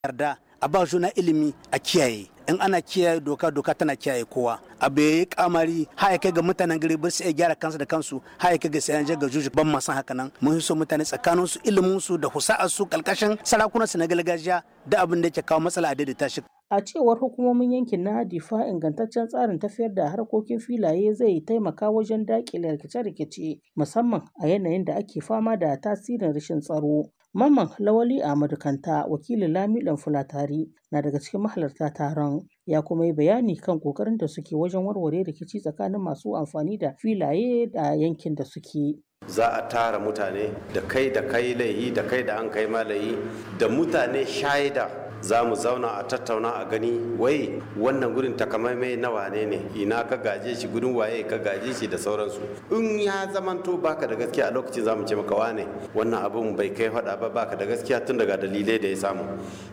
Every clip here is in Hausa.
yarda a ba juna ilimi a kiyaye in ana kiyaye doka doka tana kiyaye kowa abu yayi kamari har kai ga mutanen gari ba su iya gyara kansu da kansu har kai ga sai an ga juju ban ma san haka nan mun so mutane tsakanin su ilimin su da husa'ar su kalkashin sarakunan su na gargajiya da abin da yake kawo matsala a daidaita shi A cewar hukumomin yankin na Difa ingantaccen tsarin tafiyar da harkokin filaye zai taimaka wajen daƙile rikice-rikice musamman a yanayin da ake fama da tasirin rashin tsaro. Mamman Lawali Ahmadu Kanta wakilin Lamiɗan Fulatari na daga cikin mahalarta taron ya kuma yi bayani kan ƙoƙarin da suke wajen warware rikici tsakanin masu amfani da filaye da yankin da suke. za a tara mutane da kai da kai laihi da kai da an kai malayi da mutane shaida za mu zauna a tattauna a gani wai wannan gurin takamaimai na wane ne ina ka gaje shi gudun waye ka gaje shi da sauransu in ya zamanto baka da gaskiya a lokacin za mu ce maka wane wannan abun bai kai faɗa ba baka da gaskiya tun daga dalilai da ya samu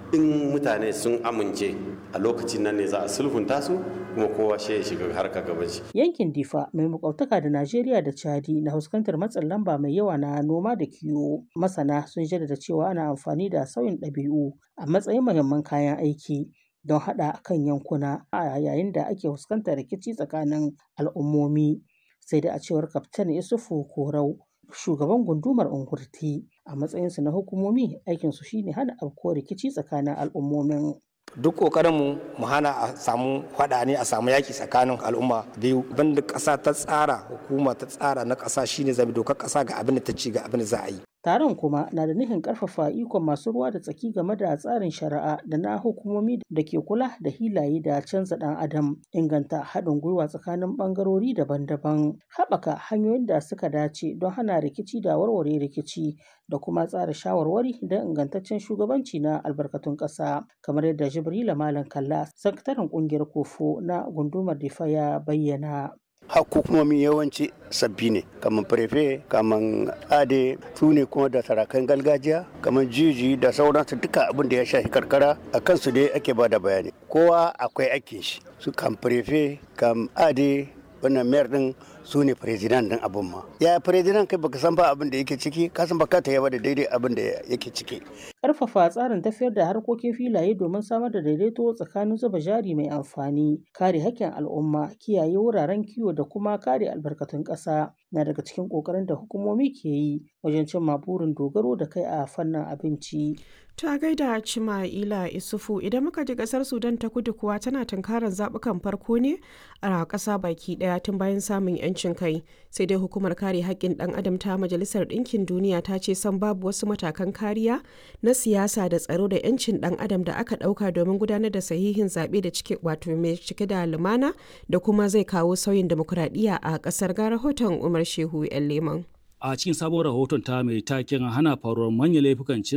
in mutane sun amince a lokacin nan ne za a sulhunta su kuma kowa shi ya shiga harka gaban shi Yankin Difa mai makwabtaka da Najeriya da Chadi na fuskantar matsin lamba mai yawa na noma da kiwo. Masana sun jaddada cewa ana amfani da sauyin ɗabi'u a matsayin muhimman kayan aiki don haɗa kan yankuna a yayin da ake fuskantar rikici tsakanin al'ummomi. Sai da a cewar Kaftan Isufu Korau shugaban gundumar Ungurti a matsayinsu na hukumomi aikinsu shine hana afkuwar rikici tsakanin al'ummomin. duk kokarinmu mu hana a samu faɗa ne a samu yaki tsakanin al'umma biyu banda ƙasa ta tsara hukuma ta tsara na ƙasa shine zabi dokar ƙasa ga abin da ta ci ga abin da za a yi Taron kuma na da nufin ƙarfafa ikon masu ruwa da tsaki game da tsarin shari'a da na hukumomi da ke kula da hilaye da canza ɗan adam, inganta haɗin gwiwa tsakanin ɓangarori daban-daban, haɓaka hanyoyin da suka dace don hana rikici da warware rikici da kuma tsara shawarwari don ingantaccen shugabanci na albarkatun ƙasa, kamar yadda Jibrila Malam Kalla, sakataren ƙungiyar Kofo na gundumar Difa ya bayyana. hukumomi yawanci sabbi ne kamar prefe kamar ade su ne kuma da sarakan gargajiya kamar jiji da sauransu duka abin da ya shafi karkara a kansu dai ake ba da bayani kowa akwai aikin shi su kam prefe kam ade wannan mayar din su ne firizinan din abin ma ya firizinan kai baka san ba abin da yake ciki ka san baka ta yaba da daidai abin da yake ciki Ƙarfafa tsarin tafiyar da harkokin filaye domin samar da daidaito tsakanin zuba jari mai amfani, kare haƙƙin al'umma, kiyaye wuraren kiwo da kuma kare albarkatun ƙasa na daga cikin ƙoƙarin da hukumomi ke yi wajen cimma burin dogaro da kai a fannin abinci. Ta gaida Cima'ila Isufu idan muka ji kasar Sudan ta kudu kuwa tana tunkarar zaɓukan farko ne a ƙasa baki ɗaya tun bayan samun 'yancin kai sai dai hukumar kare haƙƙin ɗan adam ta Majalisar Ɗinkin Duniya ta ce san babu wasu matakan kariya na siyasa da tsaro da 'yancin ɗan adam da aka ɗauka domin gudanar da sahihin zaɓe da cike wato mai cike da lumana da kuma zai kawo sauyin demokuraɗiyya a ƙasar ga rahoton Umar Shehu 'yan Leman. a cikin sabon rahoton ta mai taken hana faruwar manyan laifukan cin